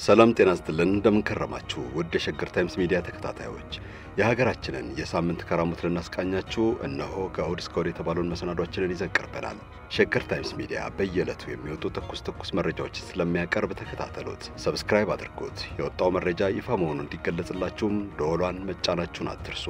ሰላም ጤና ይስጥልን። እንደምንከረማችሁ ውድ የሸገር ታይምስ ሚዲያ ተከታታዮች የሀገራችንን የሳምንት ከራሙት ልናስቃኛችሁ እነሆ ከእሁድ እስከ እሁድ የተባሉን መሰናዷችንን ይዘን ቀርበናል። ሸገር ታይምስ ሚዲያ በየዕለቱ የሚወጡ ትኩስ ትኩስ መረጃዎችን ስለሚያቀርብ ተከታተሉት፣ ሰብስክራይብ አድርጉት። የወጣው መረጃ ይፋ መሆኑ እንዲገለጽላችሁም ደወሏን መጫናችሁን አትርሱ።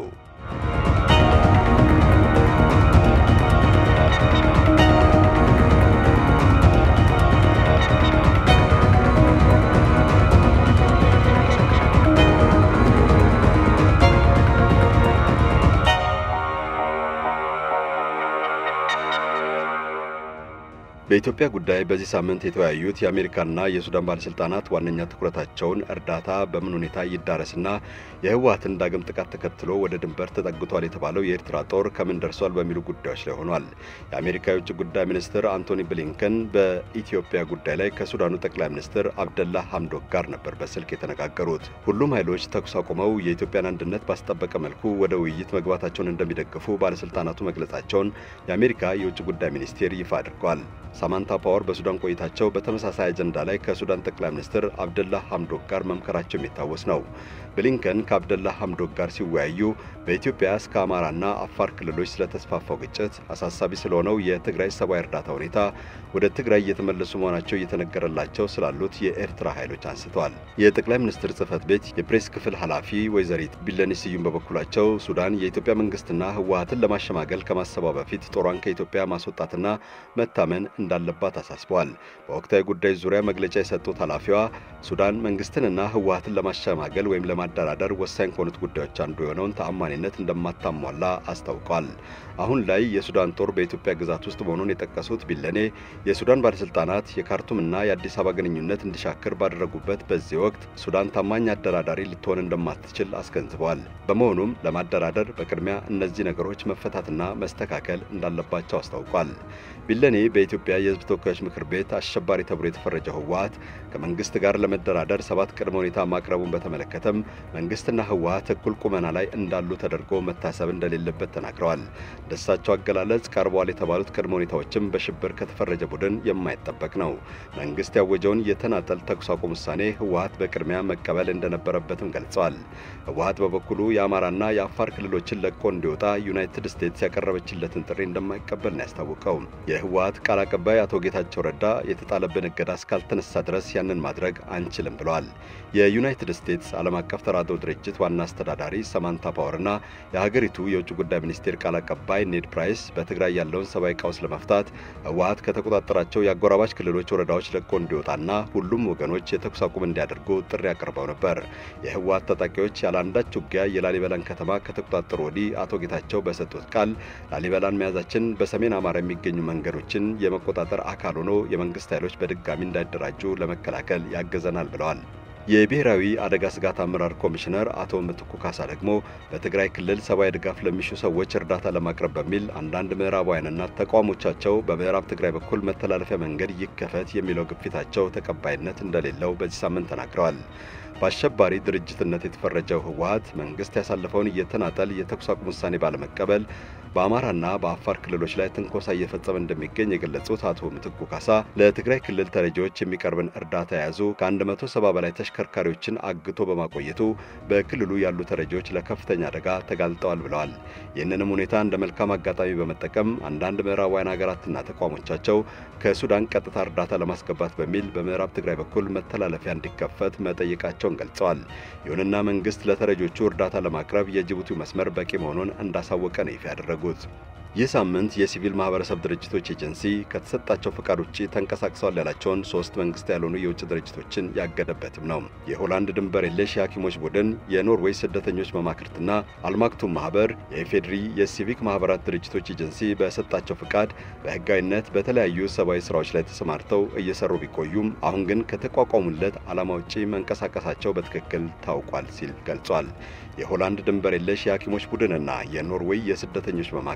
በኢትዮጵያ ጉዳይ በዚህ ሳምንት የተወያዩት የአሜሪካና የሱዳን ባለስልጣናት ዋነኛ ትኩረታቸውን እርዳታ በምን ሁኔታ ይዳረስና የህወሓትን ዳግም ጥቃት ተከትሎ ወደ ድንበር ተጠግቷል የተባለው የኤርትራ ጦር ከምን ደርሷል በሚሉ ጉዳዮች ላይ ሆኗል። የአሜሪካ የውጭ ጉዳይ ሚኒስትር አንቶኒ ብሊንከን በኢትዮጵያ ጉዳይ ላይ ከሱዳኑ ጠቅላይ ሚኒስትር አብደላ ሐምዶክ ጋር ነበር በስልክ የተነጋገሩት። ሁሉም ኃይሎች ተኩስ አቁመው የኢትዮጵያን አንድነት ባስጠበቀ መልኩ ወደ ውይይት መግባታቸውን እንደሚደግፉ ባለስልጣናቱ መግለጻቸውን የአሜሪካ የውጭ ጉዳይ ሚኒስቴር ይፋ አድርጓል። ሳማንታ ፓወር በሱዳን ቆይታቸው በተመሳሳይ አጀንዳ ላይ ከሱዳን ጠቅላይ ሚኒስትር አብደላ ሐምዶክ ጋር መምከራቸው የሚታወስ ነው። ብሊንከን ከአብደላ ሐምዶክ ጋር ሲወያዩ በኢትዮጵያ እስከ አማራና አፋር ክልሎች ስለተስፋፋው ግጭት፣ አሳሳቢ ስለሆነው የትግራይ ሰብአዊ እርዳታ ሁኔታ፣ ወደ ትግራይ እየተመለሱ መሆናቸው እየተነገረላቸው ስላሉት የኤርትራ ኃይሎች አንስተዋል። የጠቅላይ ሚኒስትር ጽህፈት ቤት የፕሬስ ክፍል ኃላፊ ወይዘሪት ቢለኔ ስዩም በበኩላቸው ሱዳን የኢትዮጵያ መንግስትና ህወሓትን ለማሸማገል ከማሰቧ በፊት ጦሯን ከኢትዮጵያ ማስወጣትና መታመን እንዳለባት አሳስበዋል። በወቅታዊ ጉዳዮች ዙሪያ መግለጫ የሰጡት ኃላፊዋ ሱዳን መንግስትንና ህወሓትን ለማሸማገል ወይም ለማደራደር ወሳኝ ከሆኑት ጉዳዮች አንዱ የሆነውን ተአማኒነት እንደማታሟላ አስታውቋል። አሁን ላይ የሱዳን ጦር በኢትዮጵያ ግዛት ውስጥ መሆኑን የጠቀሱት ቢለኔ የሱዳን ባለስልጣናት የካርቱምና የአዲስ አበባ ግንኙነት እንዲሻክር ባደረጉበት በዚህ ወቅት ሱዳን ታማኝ አደራዳሪ ልትሆን እንደማትችል አስገንዝበዋል። በመሆኑም ለማደራደር በቅድሚያ እነዚህ ነገሮች መፈታትና መስተካከል እንዳለባቸው አስታውቋል። ቢለኔ በኢትዮጵያ የህዝብ ተወካዮች ምክር ቤት አሸባሪ ተብሎ የተፈረጀው ህወሓት ከመንግስት ጋር ለመደራደር ሰባት ቅድመ ሁኔታ ማቅረቡን በተመለከተም መንግስትና ህወሓት እኩል ቁመና ላይ እንዳሉ ተደርጎ መታሰብ እንደሌለበት ተናግረዋል። ደሳቸው አገላለጽ ቀርበዋል የተባሉት ቅድመ ሁኔታዎችም በሽብር ከተፈረጀ ቡድን የማይጠበቅ ነው። መንግስት ያወጀውን የተናጠል ተኩስ አቁም ውሳኔ ህወሓት በቅድሚያ መቀበል እንደነበረበትም ገልጸዋል። ህወሓት በበኩሉ የአማራና የአፋር ክልሎችን ለቆ እንዲወጣ ዩናይትድ ስቴትስ ያቀረበችለትን ጥሪ እንደማይቀበል ነው ያስታወቀው። የህወሓት ቃል አቀባይ አቶ ጌታቸው ረዳ የተጣለብን እገዳ እስካልተነሳ ድረስ ያንን ማድረግ አንችልም ብለዋል። የዩናይትድ ስቴትስ ዓለም አቀፍ ተራድኦ ድርጅት ዋና አስተዳዳሪ ሰማንታ ፓወርና የሀገሪቱ የውጭ ጉዳይ ሚኒስቴር ቃል አቀባይ ኔድ ፕራይስ በትግራይ ያለውን ሰብአዊ ቀውስ ለመፍታት ህወሓት ከተቆጣጠራቸው የአጎራባች ክልሎች ወረዳዎች ለቆ እንዲወጣና ሁሉም ወገኖች የተኩስ አቁም እንዲያደርጉ ጥሪ አቅርበው ነበር። የህወሓት ታጣቂዎች ያለ አንዳች ውጊያ የላሊበላን ከተማ ከተቆጣጠሩ ወዲህ አቶ ጌታቸው በሰጡት ቃል ላሊበላን መያዛችን በሰሜን አማራ የሚገኙ መንገዶችን የመቆጣጠር አካል ሆኖ የመንግስት ኃይሎች በድጋሚ እንዳይደራጁ ለመከላከል ያገዘናል ብለዋል። የብሔራዊ አደጋ ስጋት አመራር ኮሚሽነር አቶ ምትኩ ካሳ ደግሞ በትግራይ ክልል ሰብአዊ ድጋፍ ለሚሹ ሰዎች እርዳታ ለማቅረብ በሚል አንዳንድ ምዕራባውያንና ተቋሞቻቸው በምዕራብ ትግራይ በኩል መተላለፊያ መንገድ ይከፈት የሚለው ግፊታቸው ተቀባይነት እንደሌለው በዚህ ሳምንት ተናግረዋል። በአሸባሪ ድርጅትነት የተፈረጀው ህወሓት መንግስት ያሳለፈውን የተናጠል የተኩስ አቁም ውሳኔ ባለመቀበል በአማራና በአፋር ክልሎች ላይ ትንኮሳ እየፈጸመ እንደሚገኝ የገለጹት አቶ ምትኩ ካሳ ለትግራይ ክልል ተረጂዎች የሚቀርብን እርዳታ የያዙ ከ170 በላይ ተሽከርካሪዎችን አግቶ በማቆየቱ በክልሉ ያሉ ተረጂዎች ለከፍተኛ አደጋ ተጋልጠዋል ብለዋል። ይህንንም ሁኔታ እንደ መልካም አጋጣሚ በመጠቀም አንዳንድ ምዕራባውያን ሀገራትና ተቋሞቻቸው ከሱዳን ቀጥታ እርዳታ ለማስገባት በሚል በምዕራብ ትግራይ በኩል መተላለፊያ እንዲከፈት መጠየቃቸውን ገልጸዋል። ይሁንና መንግስት ለተረጆቹ እርዳታ ለማቅረብ የጅቡቲው መስመር በቂ መሆኑን እንዳሳወቀ ነው ይፋ ያደረጉት። ይህ ሳምንት የሲቪል ማህበረሰብ ድርጅቶች ኤጀንሲ ከተሰጣቸው ፈቃድ ውጭ ተንቀሳቅሰዋል ያላቸውን ሶስት መንግስት ያልሆኑ የውጭ ድርጅቶችን ያገደበትም ነው። የሆላንድ ድንበር የለሽ የሐኪሞች ቡድን፣ የኖርዌይ ስደተኞች መማክርትና አልማክቱም ማህበር የኢፌድሪ የሲቪክ ማህበራት ድርጅቶች ኤጀንሲ በሰጣቸው ፈቃድ በህጋዊነት በተለያዩ ሰብአዊ ስራዎች ላይ ተሰማርተው እየሰሩ ቢቆዩም አሁን ግን ከተቋቋሙለት ዓላማ ውጪ መንቀሳቀሳቸው በትክክል ታውቋል ሲል ገልጿል። የሆላንድ ድንበር የለሽ የሐኪሞች ቡድንና የኖርዌይ የስደተኞች መማክርት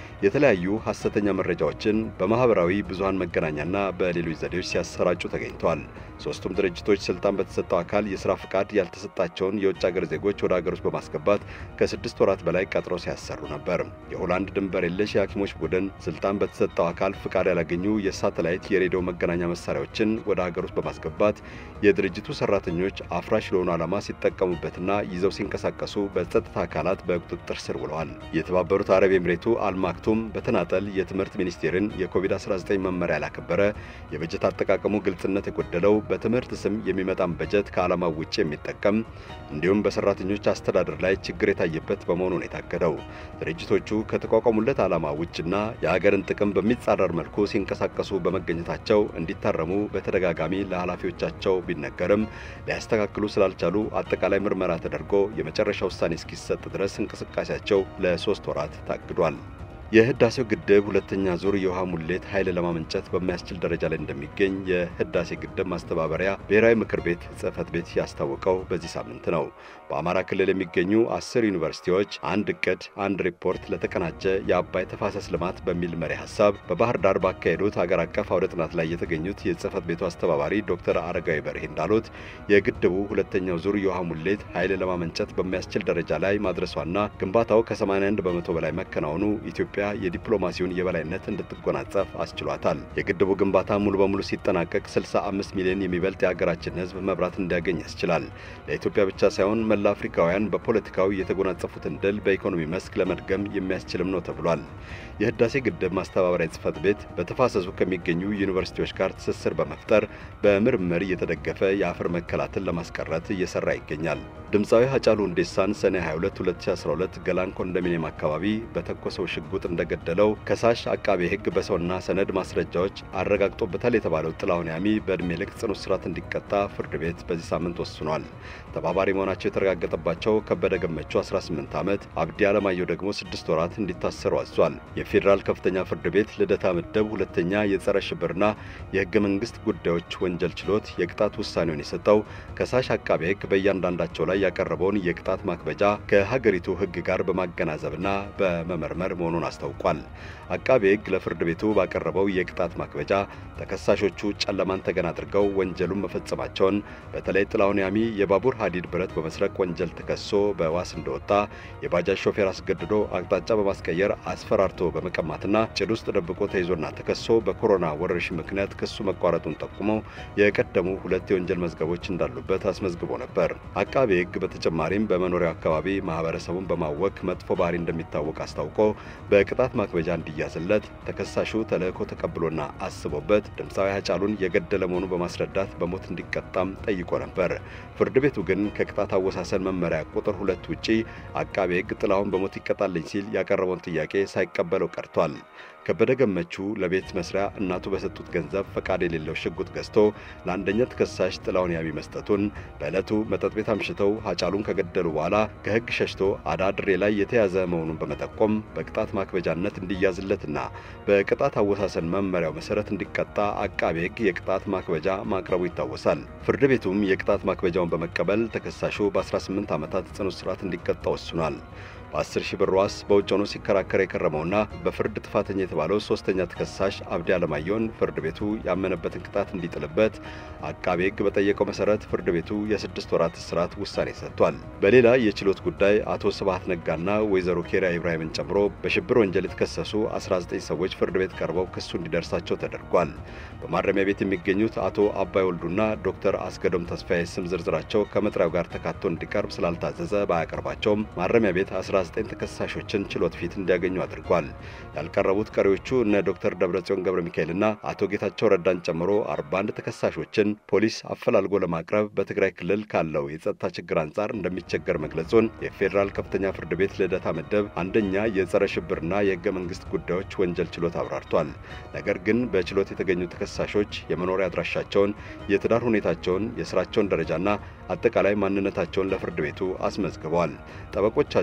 የተለያዩ ሐሰተኛ መረጃዎችን በማኅበራዊ ብዙሃን መገናኛና በሌሎች ዘዴዎች ሲያሰራጩ ተገኝተዋል። ሦስቱም ድርጅቶች ስልጣን በተሰጠው አካል የሥራ ፍቃድ ያልተሰጣቸውን የውጭ አገር ዜጎች ወደ አገር ውስጥ በማስገባት ከስድስት ወራት በላይ ቀጥረው ሲያሰሩ ነበር። የሆላንድ ድንበር የለሽ የሐኪሞች ቡድን ስልጣን በተሰጠው አካል ፍቃድ ያላገኙ የሳተላይት የሬዲዮ መገናኛ መሳሪያዎችን ወደ አገር ውስጥ በማስገባት የድርጅቱ ሠራተኞች አፍራሽ ለሆኑ ዓላማ ሲጠቀሙበትና ይዘው ሲንቀሳቀሱ በጸጥታ አካላት በቁጥጥር ስር ውለዋል። የተባበሩት አረብ ኤምሬቱ አልማክቱም በተናጠል የትምህርት ሚኒስቴርን የኮቪድ-19 መመሪያ ያላከበረ የበጀት አጠቃቀሙ ግልጽነት የጎደለው በትምህርት ስም የሚመጣን በጀት ከዓላማው ውጭ የሚጠቀም እንዲሁም በሰራተኞች አስተዳደር ላይ ችግር የታየበት በመሆኑ ነው የታገደው። ድርጅቶቹ ከተቋቋሙለት ዓላማ ውጭና የሀገርን ጥቅም በሚጻረር መልኩ ሲንቀሳቀሱ በመገኘታቸው እንዲታረሙ በተደጋጋሚ ለኃላፊዎቻቸው ቢነገርም ሊያስተካክሉ ስላልቻሉ አጠቃላይ ምርመራ ተደርጎ የመጨረሻ ውሳኔ እስኪሰጥ ድረስ እንቅስቃሴያቸው ለሶስት ወራት ታግዷል። የህዳሴው ግድብ ሁለተኛ ዙር የውሃ ሙሌት ኃይል ለማመንጨት በማያስችል ደረጃ ላይ እንደሚገኝ የህዳሴ ግድብ ማስተባበሪያ ብሔራዊ ምክር ቤት ጽሕፈት ቤት ያስታወቀው በዚህ ሳምንት ነው። በአማራ ክልል የሚገኙ አስር ዩኒቨርሲቲዎች አንድ እቅድ አንድ ሪፖርት ለተቀናጀ የአባይ ተፋሰስ ልማት በሚል መሪ ሀሳብ በባህር ዳር ባካሄዱት አገር አቀፍ አውደ ጥናት ላይ የተገኙት የጽሕፈት ቤቱ አስተባባሪ ዶክተር አረጋዊ በርሄ እንዳሉት የግድቡ ሁለተኛው ዙር የውሃ ሙሌት ኃይል ለማመንጨት በሚያስችል ደረጃ ላይ ማድረሷና ግንባታው ከ81 በመቶ በላይ መከናወኑ ኢትዮጵያ የዲፕሎማሲውን የበላይነት እንድትጎናጸፍ አስችሏታል። የግድቡ ግንባታ ሙሉ በሙሉ ሲጠናቀቅ 65 ሚሊዮን የሚበልጥ የሀገራችን ሕዝብ መብራት እንዲያገኝ ያስችላል። ለኢትዮጵያ ብቻ ሳይሆን መላ አፍሪካውያን በፖለቲካው የተጎናጸፉትን ድል በኢኮኖሚ መስክ ለመድገም የሚያስችልም ነው ተብሏል። የህዳሴ ግድብ ማስተባበሪያ ጽሕፈት ቤት በተፋሰሱ ከሚገኙ ዩኒቨርሲቲዎች ጋር ትስስር በመፍጠር በምርምር እየተደገፈ የአፈር መከላትን ለማስቀረት እየሰራ ይገኛል። ድምፃዊ ሀጫሉ ሁንዴሳን ሰኔ 22 2012 ገላን ኮንዶሚኒየም አካባቢ በተኮሰው ሽጉጥ እንደገደለው ከሳሽ አቃቤ ሕግ በሰውና ሰነድ ማስረጃዎች አረጋግጦበታል የተባለው ጥላሁን ያሚ በዕድሜ ልክ ጽኑ እስራት እንዲቀጣ ፍርድ ቤት በዚህ ሳምንት ወስኗል። ተባባሪ መሆናቸው የተረጋገጠባቸው ከበደ ገመቹ 18 ዓመት፣ አብዲ አለማየሁ ደግሞ 6 ወራት እንዲታሰሩ አዟል። የፌዴራል ከፍተኛ ፍርድ ቤት ልደታ ምድብ ሁለተኛ የጸረ ሽብርና የሕገ መንግሥት ጉዳዮች ወንጀል ችሎት የቅጣት ውሳኔውን የሰጠው ከሳሽ አቃቤ ሕግ በእያንዳንዳቸው ላይ ያቀረበውን የቅጣት ማክበጃ ከሀገሪቱ ሕግ ጋር በማገናዘብና በመመርመር መሆኑን አስታውቋል። አቃቤ ሕግ ለፍርድ ቤቱ ባቀረበው የቅጣት ማክበጃ ተከሳሾቹ ጨለማን ተገን አድርገው ወንጀሉን መፈጸማቸውን በተለይ ጥላሁን ያሚ የባቡር ሀዲድ ብረት በመስረቅ ወንጀል ተከሶ በዋስ እንደወጣ የባጃጅ ሾፌር አስገድዶ አቅጣጫ በማስቀየር አስፈራርቶ በመቀማትና ጭድ ውስጥ ደብቆ ተይዞና ተከሶ በኮሮና ወረርሽኝ ምክንያት ክሱ መቋረጡን ጠቁመው የቀደሙ ሁለት የወንጀል መዝገቦች እንዳሉበት አስመዝግቦ ነበር። አቃቤ ሕግ በተጨማሪም በመኖሪያው አካባቢ ማህበረሰቡን በማወክ መጥፎ ባህሪ እንደሚታወቅ አስታውቆ በቅጣት ማክበጃ እንዲያዝለት ተከሳሹ ተልእኮ ተቀብሎና አስቦበት ድምፃዊ ሀጫሉን የገደለ መሆኑ በማስረዳት በሞት እንዲቀጣም ጠይቆ ነበር። ፍርድ ቤቱ ግን ከቅጣት አወሳሰን መመሪያ ቁጥር ሁለት ውጪ አቃቤ ሕግ ጥላሁን በሞት ይቀጣልኝ ሲል ያቀረበውን ጥያቄ ሳይቀበለው ቀርቷል። ከበደ ገመቹ ለቤት መስሪያ እናቱ በሰጡት ገንዘብ ፈቃድ የሌለው ሽጉጥ ገዝቶ ለአንደኛ ተከሳሽ ጥላሁን ያሚ መስጠቱን በዕለቱ መጠጥ ቤት አምሽተው ሀጫሉን ከገደሉ በኋላ ከሕግ ሸሽቶ አዳድሬ ላይ የተያዘ መሆኑን በመጠቆም በቅጣት ማክበጃነት እንዲያዝለትና በቅጣት አወሳሰን መመሪያው መሰረት እንዲቀጣ አቃቤ ሕግ የቅጣት ማክበጃ ማቅረቡ ይታወሳል። ፍርድ ቤቱም የቅጣት ማክበጃውን በመቀበል ተከሳሹ በ18 ዓመታት ጽኑ እስራት እንዲቀጣ ወስኗል። በ10 ሺህ ብር ዋስ በውጭ ሆኖ ሲከራከር የከረመውና በፍርድ ጥፋተኛ የተባለው ሶስተኛ ተከሳሽ አብዲ አለማየሁን ፍርድ ቤቱ ያመነበትን ቅጣት እንዲጥልበት አቃቤ ሕግ በጠየቀው መሰረት ፍርድ ቤቱ የስድስት ወራት እስራት ውሳኔ ሰጥቷል። በሌላ የችሎት ጉዳይ አቶ ስብሐት ነጋና ወይዘሮ ኬሪያ ኢብራሂምን ጨምሮ በሽብር ወንጀል የተከሰሱ 19 ሰዎች ፍርድ ቤት ቀርበው ክሱ እንዲደርሳቸው ተደርጓል። በማረሚያ ቤት የሚገኙት አቶ አባይ ወልዱና ዶክተር አስገዶም ተስፋዬ ስም ዝርዝራቸው ከመጥሪያው ጋር ተካቶ እንዲቀርብ ስላልታዘዘ ባያቀርባቸውም ማረሚያ ቤት 19 ተከሳሾችን ችሎት ፊት እንዲያገኙ አድርጓል። ያልቀረቡት ቀሪዎቹ እነ ዶክተር ደብረጽዮን ገብረ ሚካኤልና አቶ ጌታቸው ረዳን ጨምሮ 41 ተከሳሾችን ፖሊስ አፈላልጎ ለማቅረብ በትግራይ ክልል ካለው የጸጥታ ችግር አንጻር እንደሚቸገር መግለጹን የፌዴራል ከፍተኛ ፍርድ ቤት ልደታ ምድብ አንደኛ የጸረ ሽብርና የሕገ መንግሥት ጉዳዮች ወንጀል ችሎት አብራርቷል። ነገር ግን በችሎት የተገኙ ተከሳሾች የመኖሪያ አድራሻቸውን፣ የትዳር ሁኔታቸውን፣ የስራቸውን ደረጃና አጠቃላይ ማንነታቸውን ለፍርድ ቤቱ አስመዝግበዋል። ጠበቆቻቸው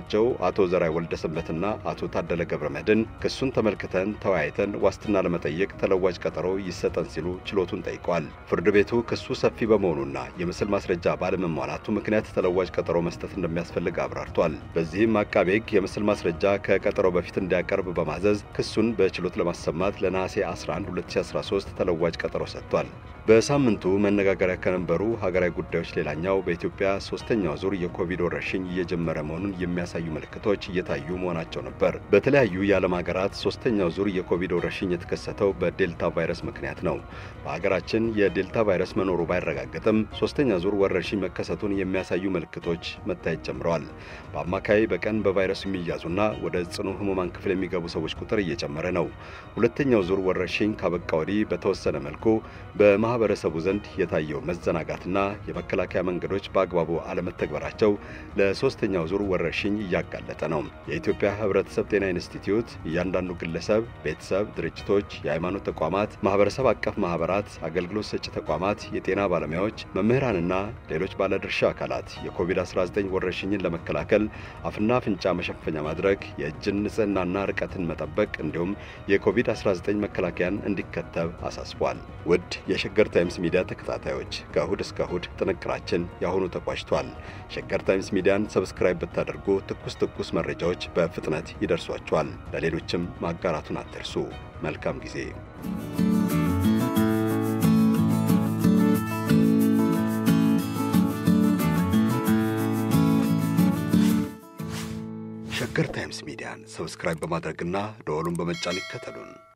አቶ ዘራይ ወልደሰንበትና አቶ ታደለ ገብረ መድን ክሱን ተመልክተን ተወያይተን ዋስትና ለመጠየቅ ተለዋጭ ቀጠሮ ይሰጠን ሲሉ ችሎቱን ጠይቀዋል። ፍርድ ቤቱ ክሱ ሰፊ በመሆኑና የምስል ማስረጃ ባለመሟላቱ ምክንያት ተለዋጭ ቀጠሮ መስጠት እንደሚያስፈልግ አብራርቷል። በዚህም አቃቤ ሕግ የምስል ማስረጃ ከቀጠሮ በፊት እንዲያቀርብ በማዘዝ ክሱን በችሎት ለማሰማት ለነሐሴ 11 2013 ተለዋጭ ቀጠሮ ሰጥቷል። በሳምንቱ መነጋገሪያ ከነበሩ ሀገራዊ ጉዳዮች ሌላኛው በኢትዮጵያ ሶስተኛው ዙር የኮቪድ ወረርሽኝ እየጀመረ መሆኑን የሚያሳዩ ምልክቶች እየታዩ መሆናቸው ነበር። በተለያዩ የዓለም ሀገራት ሶስተኛው ዙር የኮቪድ ወረርሽኝ የተከሰተው በዴልታ ቫይረስ ምክንያት ነው። በሀገራችን የዴልታ ቫይረስ መኖሩ ባይረጋገጥም ሶስተኛ ዙር ወረርሽኝ መከሰቱን የሚያሳዩ ምልክቶች መታየት ጀምረዋል። በአማካይ በቀን በቫይረሱ የሚያዙና ወደ ጽኑ ህሙማን ክፍል የሚገቡ ሰዎች ቁጥር እየጨመረ ነው። ሁለተኛው ዙር ወረርሽኝ ካበቃ ወዲህ በተወሰነ መልኩ በማህበረሰቡ ዘንድ የታየው መዘናጋትና የመከላከያ መንገዶች በአግባቡ አለመተግበራቸው ለሶስተኛው ዙር ወረርሽኝ እያጋለጠ ነው። የኢትዮጵያ ህብረተሰብ ጤና ኢንስቲትዩት እያንዳንዱ ግለሰብ፣ ቤተሰብ፣ ድርጅቶች፣ የሃይማኖት ተቋማት፣ ማህበረሰብ አቀፍ ማህበራት፣ አገልግሎት ሰጪ ተቋማት፣ የጤና ባለሙያዎች፣ መምህራንና ሌሎች ባለድርሻ አካላት የኮቪድ-19 ወረርሽኝን ለመከላከል አፍና አፍንጫ መሸፈኛ ማድረግ፣ የእጅን ንጽህናና ርቀትን መጠበቅ እንዲሁም የኮቪድ-19 መከላከያን እንዲከተብ አሳስቧል። ውድ የሸገር ታይምስ ሚዲያ ተከታታዮች ከእሁድ እስከ እሁድ ጥንቅራችን የአሁኑ ተቋጭቷል። ሸገር ታይምስ ሚዲያን ሰብስክራይብ ብታደርጉ ትኩስ ትኩስ መረጃዎች በፍጥነት ይደርሷችኋል። ለሌሎችም ማጋራቱን አትርሱ። መልካም ጊዜ። ሸገር ታይምስ ሚዲያን ሰብስክራይብ በማድረግና ደወሉን በመጫን ይከተሉን።